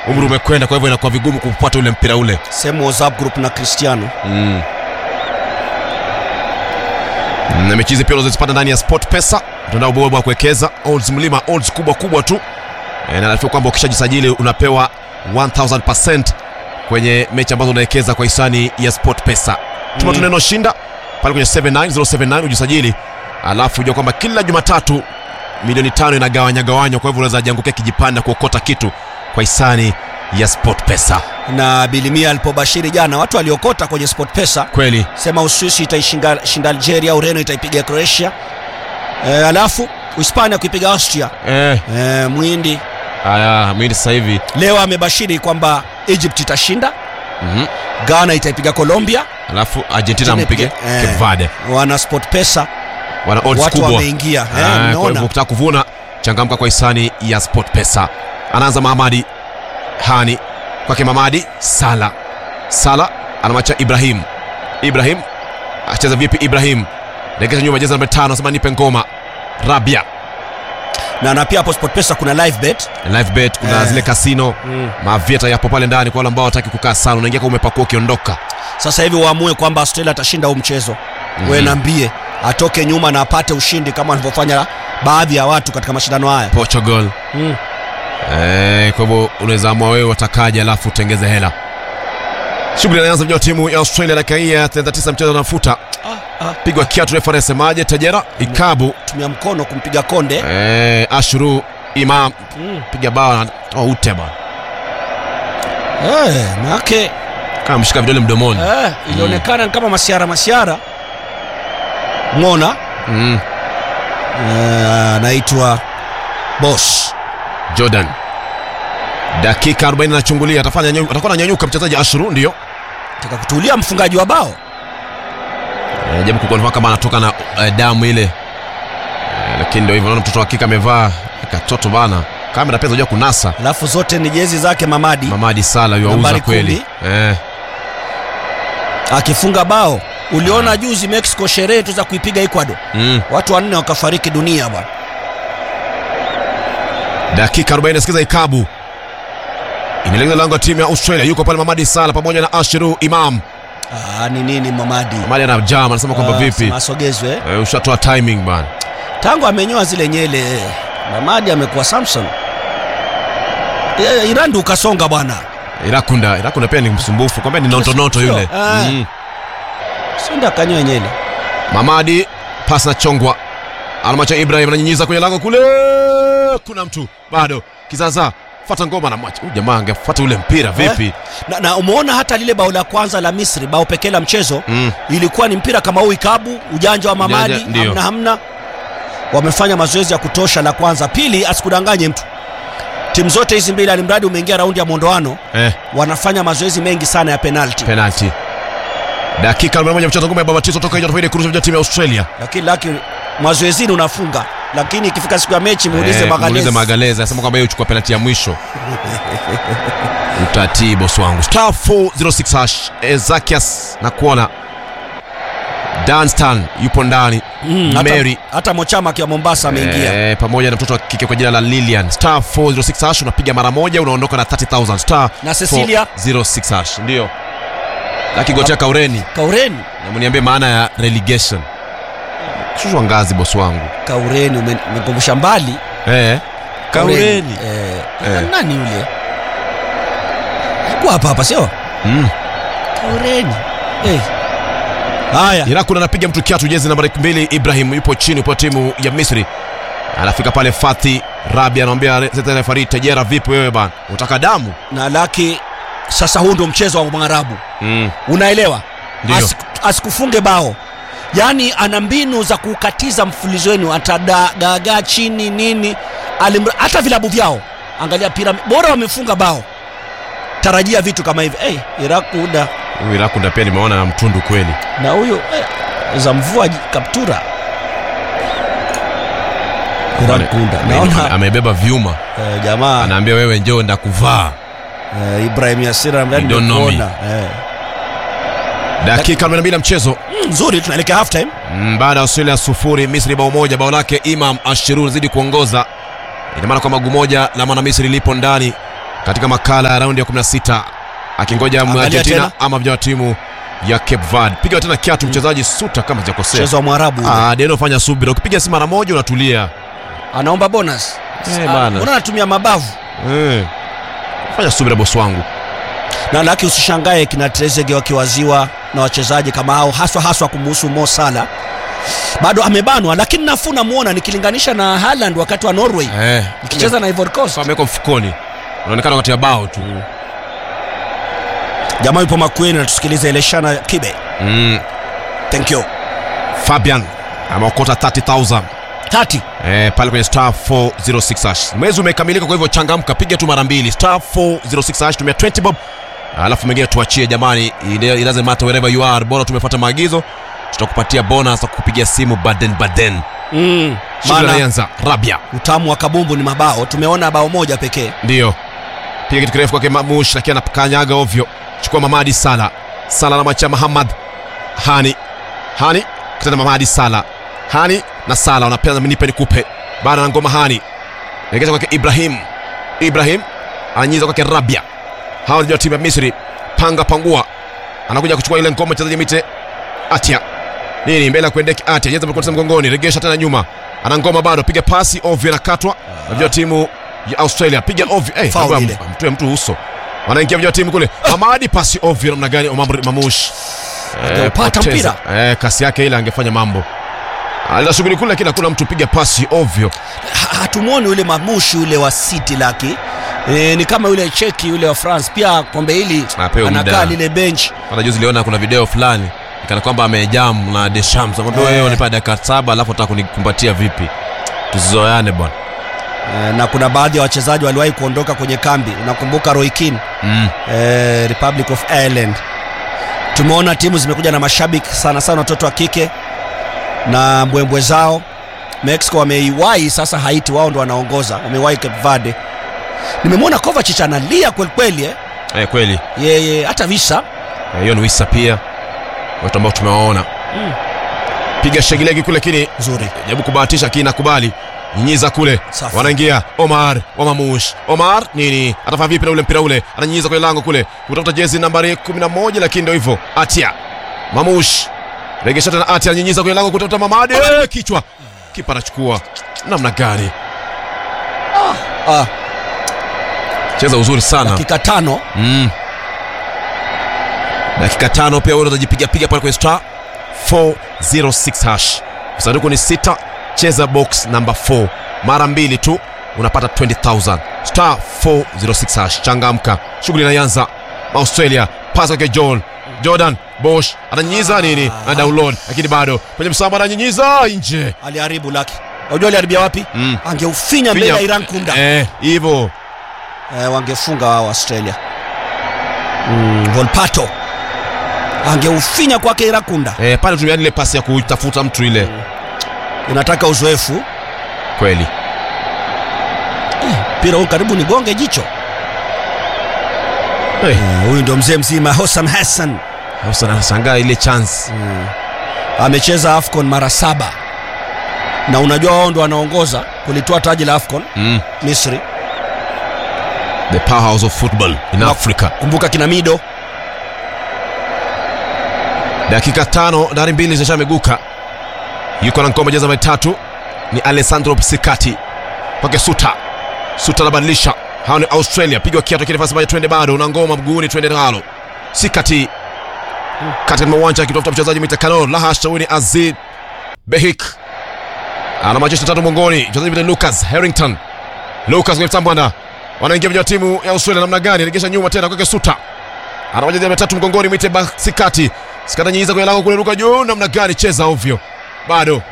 umri umekwenda kwa hivyo inakuwa vigumu kupata ule mpira ule sehemu whatsapp group na cristiano mm. na mechi hizi pia unazozipata ndani ya sport pesa mtandao bora wa kuwekeza odds mlima odds kubwa kubwa tu e, na nafikiri kwamba ukishajisajili unapewa 1000% kwenye mechi ambazo unawekeza kwa hisani ya sport pesa tuma Mm. tu neno shinda pale kwenye 79079 ujisajili alafu ujua kwamba kila jumatatu milioni tano inagawanya gawanywa kwa hivyo unaweza jiangukia kijipanda kuokota kitu kwa hisani ya sport pesa na bilimia alipobashiri jana watu waliokota kwenye sport pesa kweli sema uswisi itaishinda shinda algeria ureno itaipiga croatia e, alafu uhispania kuipiga austria eh, e, mwindi haya mwindi sasa hivi leo amebashiri kwamba egypt itashinda Mhm. ghana itaipiga colombia alafu argentina mpige Eh, cape verde wana sport pesa wana odds watu kubwa wameingia Ah, eh, kwa mnaona hivyo ukitaka kuvuna changamka kwa hisani ya sport pesa anaanza mahamadi hani kwake mamadi sala sala anamwacha ibrahim ibrahim acheza vipi ibrahim rekesha nyuma jeza namba tano anasema nipe ngoma rabia na na pia hapo sport pesa kuna live bet live bet kuna Eh. zile kasino mm. mavieta yapo pale ndani kwa wale ambao wataki kukaa sana unaingia kama umepakua ukiondoka sasa hivi waamue kwamba australia atashinda huu mchezo mm-hmm. we nambie atoke nyuma na apate ushindi kama walivyofanya baadhi ya watu katika mashindano haya portugal mm. Eh, kwa hivyo unaweza amua wewe watakaje alafu utengeze hela shughuli inaanza vijana wa timu ya australia dakika hii ya 39 mchezo unafuta ah, ah. pigwa kiatu refa anasemaje tajera ikabu tumia mkono kumpiga konde eh, ashuru imam mm. piga bao na toa ute bana eh, maake kama mshika vidole mdomoni eh, ilionekana ni kama masiara masiara ngona mm. eh, anaitwa bos jordan dakika 40 anachungulia atafanya nyu- atakuwa ananyanyuka mchezaji ashuru ndio taka kutulia mfungaji wa bao eh, japo kukuwa kama anatoka na eh, damu ile eh, lakini ndio hivyo naona mtoto wa kike amevaa katoto bana kamera pia zinajua kunasa alafu zote ni jezi zake mamadi mamadi sala yuauza Nambari kweli eh. akifunga bao uliona juzi mexico sherehe tu za kuipiga ecuador mm. watu wanne wakafariki dunia bwana dakika 40 sikiza ikabu inalegeza lango ya timu ya australia yuko pale mamadi sala pamoja na ashiru imam Ah, ni nini mamadi mamadi ana jam anasema kwamba Ah, vipi sema asogezwe eh. eh, ushatoa timing bana tangu amenyoa zile nyele eh, mamadi amekuwa samson Eh, irandi ukasonga bwana irakunda irakunda pia ni msumbufu kwambia ni notonoto Sio, yule ah. mm. senda akanyoa nyele mamadi pas na chongwa anamwacha ibrahim ananyinyiza kwenye lango kule kuna mtu bado kizaza fata ngoma na mwacha huyu jamaa angefuata ule mpira vipi na, na umeona hata lile bao la kwanza la misri bao pekee la mchezo mm. ilikuwa ni mpira kama huu ikabu ujanja wa mamadi Ujanja, ndio. hamna hamna wamefanya mazoezi ya kutosha la kwanza pili asikudanganye mtu timu zote hizi mbili alimradi umeingia raundi ya mwondoano eh, wanafanya mazoezi mengi sana ya penalti penalty dakika 41 mchezo ngoma ya babatizo toka nje tofauti kurusha vijana timu ya australia lakini laki mazoezini unafunga lakini ikifika siku ya mechi muulize Eh, muulize magalezi magalezi anasema kwamba yeye uchukua penalti ya mwisho utatii boss wangu star 406 hash ezakias na kuona danstan yupo ndani Mm, hata, mary hata mochama akiwa mombasa ameingia Eh, pamoja na mtoto wa kike kwa jina la lilian star 406 hash unapiga mara moja unaondoka na 30000 star Na Cecilia? 406 hash ndio lakigotea kaureni kaureni na mniambie maana ya relegation shushwa ngazi boss wangu kaureni ume- umekumbusha mbali eh, kaureni eh, Eh. nani yule alikuwa hapa hapa sio mm. kaureni eh. haya Irakun anapiga mtu kiatu jezi nambari mbili Ibrahim yupo chini upo timu ya Misri anafika pale Fathi Rabi anamwambia refari Tejera vipi wewe bana unataka damu na laki sasa huu ndo mchezo wa mwarabu mm. unaelewa Ndio. Asik- asikufunge bao yaani ana mbinu za kukatiza mfulizo wenu atadagagaa chini nini Alimra, hata vilabu vyao angalia pira bora wamefunga bao tarajia vitu kama hivi hey, irakuda huyu Irakun pia nimeona na mtundu kweli na huyo eh, za mvua ji- kaptura irakunda Ame- naona amebeba vyuma eh, jamaa anaambia wewe njoo ndakuvaa eh, ibrahim yasira You don't know me. eh. dakika 42 ya mchezo mm, nzuri tunaelekea half time Mm, baada ya Australia sufuri Misri bao moja bao lake Imam Ashirur zidi kuongoza ina maana kwamba gu moja la mwana Misri lipo ndani katika makala ya raundi ya 16 akingoja Angalia Argentina tena. ama vijana wa timu ya Cape Verde. Piga tena kiatu mchezaji Suta kama sijakosea. mchezo wa mwarabu ule. Ah, Deno fanya subira. Ukipiga si mara moja unatulia. anaomba bonus Eh, Ah, bana. mbona anatumia mabavu Eh. Fanya subira bosi wangu. na laki usishangae kina Trezeguet wakiwaziwa na wachezaji kama hao haswa haswa kumuhusu Mo Salah bado amebanwa lakini nafuu namuona nikilinganisha na Haaland wakati wa Norway Eh. ikicheza na Ivory Coast Sasa ameweka mfukoni. Unaonekana wakati ya bao tu. jamaa yupo makweni natusikiliza Eleshana Kibe Mm. thank you Fabian ameokota 30000 tati eh, pale kwenye star 406 hash. Mwezi umekamilika, kwa hivyo changamka, piga tu mara mbili star 406 hash, tumia 20 bob, alafu mengine tuachie jamani. It it doesn't matter wherever you are, bora tumefuata maagizo, tutakupatia bonus za kukupigia simu baden baden. mm. Shughuli maana inaanza. Rabia utamu wa kabumbu ni mabao tumeona bao moja pekee ndio piga kitu kirefu kwake Mamush, lakini anakanyaga ovyo. Chukua Mamadi Sala, Sala na macha Muhammad Hani, Hani kitana Mamadi Sala, Hani na Sala wanapeana nipe nikupe, baada na ngoma Hani Legeza kwake Ibrahim, Ibrahim ananyiza kwake Rabia. Hawa ndio timu ya Misri, panga pangua, anakuja kuchukua ile ngoma mchezaji mite Atia nini mbele ya kuendeki Atia jeza mkono mgongoni, regesha tena nyuma, ana ngoma bado, piga pasi ovyo, inakatwa ndio timu ya Australia, piga ovyo hey, Foul mbona ile. mtoe mtu uso, wanaingia vijana timu kule, Hamadi pasi ovyo namna gani? Omar Mamush Angeupata poteza. mpira. eh, kasi yake ile angefanya mambo alina shughuli kule, lakini hakuna mtu piga pasi ovyo. Ha- hatumwoni ule mamushi ule wa City laki e, ni kama yule cheki yule wa France pia kombe hili Apewe anakaa muda. lile bench Hata juzi niliona kuna video fulani ikana kwamba amejam na Deschamps, amwambia Eh. wewe unipa dakika saba alafu unataka kunikumbatia vipi? Tusizoeane bwana. e, na kuna baadhi ya wachezaji waliwahi kuondoka kwenye kambi unakumbuka Roy Keane Mm. e, Republic of Ireland tumeona timu zimekuja na mashabiki sana sana watoto wa kike na mbwembwe zao Mexico wameiwahi sasa Haiti wao ndo wanaongoza wamewahi Cape Verde nimemwona Kovacic analia kwelikweli eh? Eh, kweli yeye hata visa Eh, hiyo ni wisa pia watu ambao tumewaona Mm. piga shegilegi kule, lakini nzuri jaribu kubahatisha, lakini nakubali nyinyiza kule, Safi. wanaingia Omar wa Mamush. Omar nini atafanya vipi na ule mpira ule, ananyinyiza kwenye lango kule, kutafuta jezi nambari 11, lakini ndio hivyo. Atia Mamush regesha tena, Atia ananyinyiza kwenye lango kutafuta Mamadi, eh, kichwa kipa anachukua. Namna gani ah, cheza uzuri sana dakika tano mm. dakika tano pia wewe utajipiga piga pale kwenye star 406 hash sanduku ni sita cheza box number 4 mara mbili tu unapata 20000 star 406 hash changamka shughuli inaanza australia pasa kwake john jordan bosh ananyinyiza nini na download lakini bado kwenye msamba ananyinyiza nje aliharibu laki unajua aliharibia wapi Mm. angeufinya mbele ya Finya- Iran kunda eh hivyo eh, wangefunga wao Australia mm, Volpato angeufinya kwake Iran kunda eh, pale tumiani ile pasi ya kutafuta mtu ile inataka uzoefu kweli mpira huu karibu ni gonge jicho hey. Eh, huyu ndo mzee mzima Hosam Hassan Sasa nashangaa ile chance amecheza AFCON mara saba na unajua wao ndo wanaongoza kulitoa taji la AFCON mm. Misri the powerhouse of football in Na- Africa. kumbuka kina Mido Dakika tano dari mbili zishameguka, yuko na ngoma jeza tatu ni Alessandro Psikati kwake Suta. Suta anabadilisha, hao ni Australia, pigwa kiatu kile nafasi moja, twende bado, una ngoma mguuni, twende nalo. Sikati katika uwanja akitafuta mchezaji mita Kano, la hasha, huyu ni Azid Behik ana majeshi tatu mgongoni, mchezaji mita Lucas Harrington. Lucas kwenye mtambwana, wanaingia vijana wa timu ya Australia namna gani? Regesha nyuma tena kwake Suta ana wachezaji watatu mgongoni, mwite Basikati sikata nyiza kwenye lango kule, ruka juu, namna gani? Cheza ovyo, bado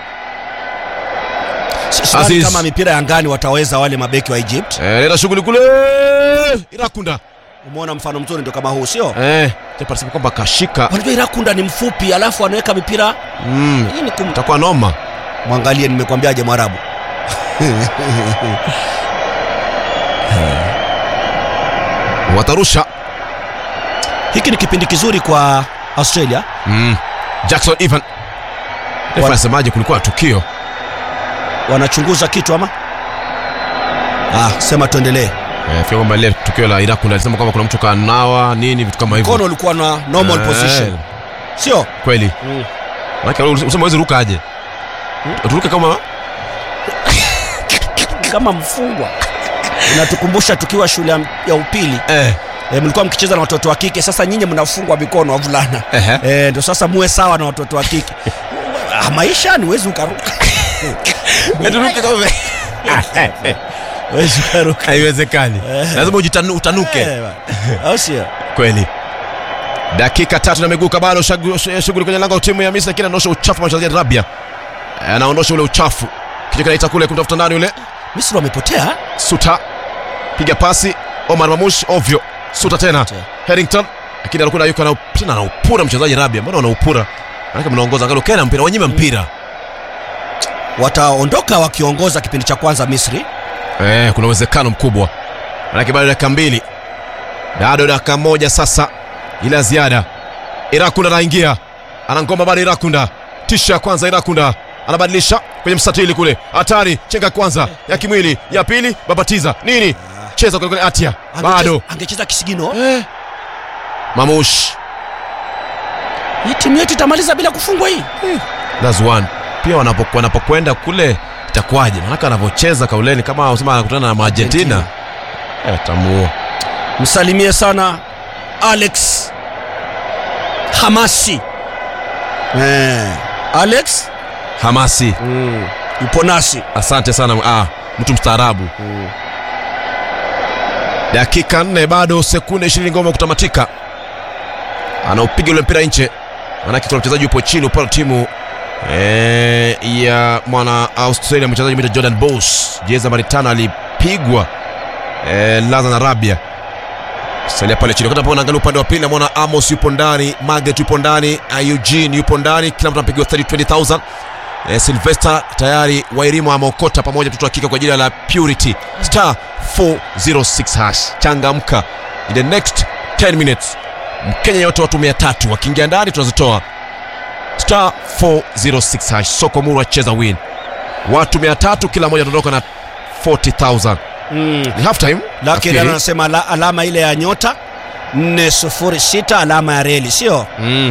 sidhani Aziz. kama mipira ya ngani wataweza wale mabeki wa Egypt eh, leta shughuli kule, Irakunda umeona mfano mzuri ndo kama huu sio eh, japo kwamba kashika unajua Irakunda ni mfupi alafu anaweka mipira mm, hii ni kum... itakuwa noma. mwangalie nimekwambiaje mwarabu Watarusha hiki ni kipindi kizuri kwa Australia mm. Jackson Evan refa Wa- anasemaje? Kulikuwa na tukio wanachunguza kitu ama ah, sema tuendelee Eh, fika kwamba ile tukio la Iraq alisema kwamba kuna mtu kanawa nini vitu kama hivyo mkono ulikuwa na normal Eh. position sio kweli Maana usema huwezi ruka aje turuke kama kama mfungwa inatukumbusha tukiwa shule ya- ya upili eh e, mlikuwa mkicheza na watoto wa kike sasa nyinyi mnafungwa mikono wavulana Ehe. e, ndio sasa muwe sawa na watoto wa kike Ah, maisha ni wezi ukaruka turuke kama wezi ukaruka haiwezekani lazima ujitanu- utanuke Eh, bwana. au sio kweli dakika tatu na miguu bado shagu- sh- shughuli kwenye lango la timu ya misri lakini anaondosha uchafu wa mchezaji rabia Eh, anaondosha ule uchafu kichwa kinaita kule kumtafuta ndani yule misri wamepotea suta piga pasi omar mamush ovyo suta tena Tena. harrington lakini alikuwa yuko na tena anaupura mchezaji rabia mbona wanaupura manake mnaongoza angalau kena mpira wanyima mpira wataondoka wakiongoza kipindi cha kwanza misri Eh, kuna uwezekano mkubwa manake bado dakika mbili bado dakika moja sasa ila ziada irakunda anaingia anangoma bado irakunda tisha ya kwanza irakunda anabadilisha kwenye mstatili kule hatari chenga kwanza ya kimwili ya pili babatiza nini cheza kule kule atia bado Angecheza- angecheza kisigino eh. mamush hii timu yetu itamaliza bila kufungwa hii that's one pia wanapo- wanapokwenda kule itakuwaje manake anavyocheza kauleni kama usema anakutana na maargentina eh, tamuua msalimie sana alex hamasi eh. alex hamasi mm. yupo nasi asante sana ah, mtu mstaarabu dakika nne bado sekunde ishirini ngoma kutamatika anaupiga ule mpira nje manake kuna mchezaji yupo chini upande wa timu eh, ya mwana australia mchezaji mita jordan bos jezi nambari tano alipigwa eh, laza na rabia salia pale chini wakati ambapo naangalia upande wa pili namwona amos yupo ndani magret yupo ndani uh, eugene yupo ndani kila mtu anapigiwa 20000 eh, silvester tayari wairimu ameokota pamoja mtoto wa kike kwa jina la purity star 406 hash changamka in the next 10 minutes mkenya yote watu 300 wakiingia ndani tunazitoa star 406 hash soko muru acheza win watu 300 kila mmoja ataondoka na 40000 mm. ni half time lakini nafikiri. anasema ala, alama ile ya nyota 406 alama ya reli sio mm.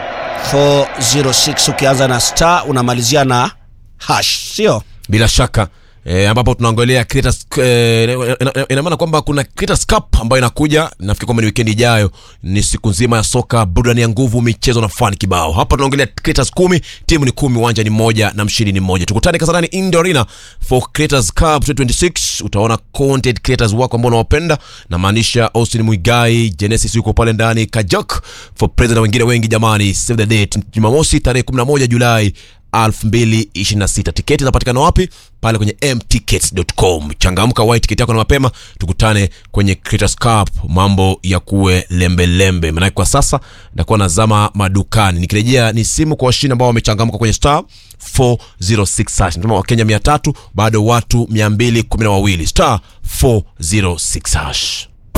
406 ukianza na star unamalizia na hash sio bila shaka E, ambapo tunaangalia Creators, e, ina- ina- ina maana kwamba kuna Creators Cup ambayo inakuja nafikiri kwamba ni wikendi ijayo ni siku nzima ya soka burudani ya nguvu michezo na fani kibao hapa tunaongelea Creators kumi timu ni kumi uwanja ni mmoja na mshindi ni mmoja tukutane kasarani Indoor Arena for Creators Cup 2026 utaona content creators wako ambao unawapenda namaanisha Austin Mwigai Genesis yuko pale ndani Kajok for president na wengine wengi jamani save the date Jumamosi tarehe 11 Julai 2026 tiketi zinapatikana wapi pale kwenye mtickets.com changamka wai tiketi yako na mapema tukutane kwenye Creators Cup mambo ya kuwe lembelembe maanake kwa sasa nakuwa nazama madukani nikirejea ni simu kwa washindi ambao wamechangamka kwenye star 406 hash nasema wakenya 300 bado watu 212 star 406 hash